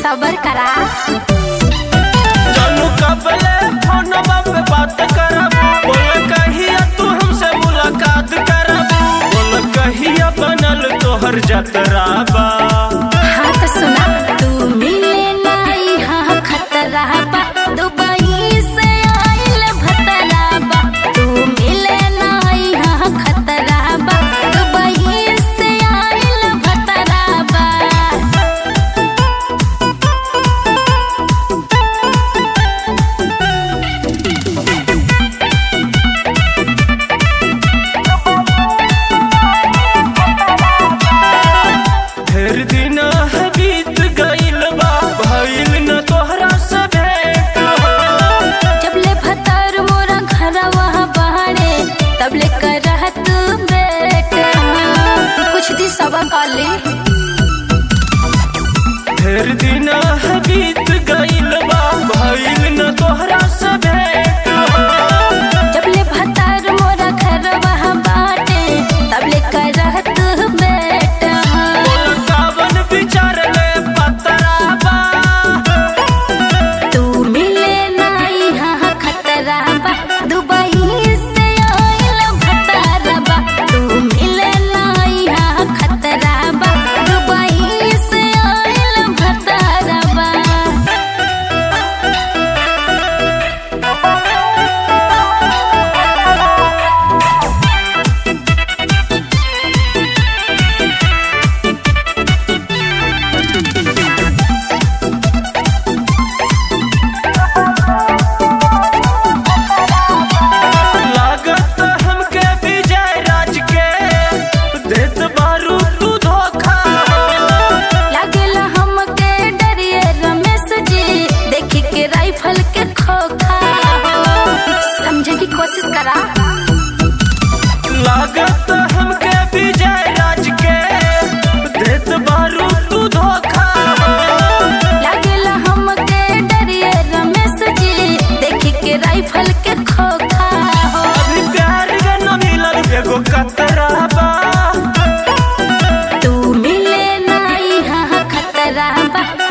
सबर करा जानू कबले फोनवा पे बात करब बोल कहिया तू हमसे मुलाकात करब बोल कहिया बनल तोहर जतरा बा हाँ तो सुना तू मिले नाई हाँ खतरा बा दुबई से आइल भतरा बा तू मिले नाई हाँ खतरा बा दुबई से आइल भतरा बा ढेर दिन है बीत गइल बा भइल न तोहरा से भेंट हो जबले भतर मोरा घरवा बहरे तबले करहत बेटा कुछ दी सबा काली ढेर दिन है बीत गइल बा भइल न तोहरा से भेंट हो जबले भतर मोरा घरवा बाटे तबले करहत बेटा बोल कावन विचार ले पतरा बा तू मिले नाई हाँ खतरा बा दुबई से आइल भतरा बा तू मिले नाई हाँ खतरा बा दुबई से आइल भतरा बा लागत हमके विजय राज के देत बारू तू धोखा लागेला हमके डरिए रमेश जी देखी के राइफल के खोखा समझे की कोशिश करा लागत हमके विजय राज के देत बारू तू धोखा लागेला हमके डरिए रमेश जी देखी के राइफल के खोखा हो अभी प्यार के न मिलल एगो कतरा बा तू मिले नाई हाँ खतरा बा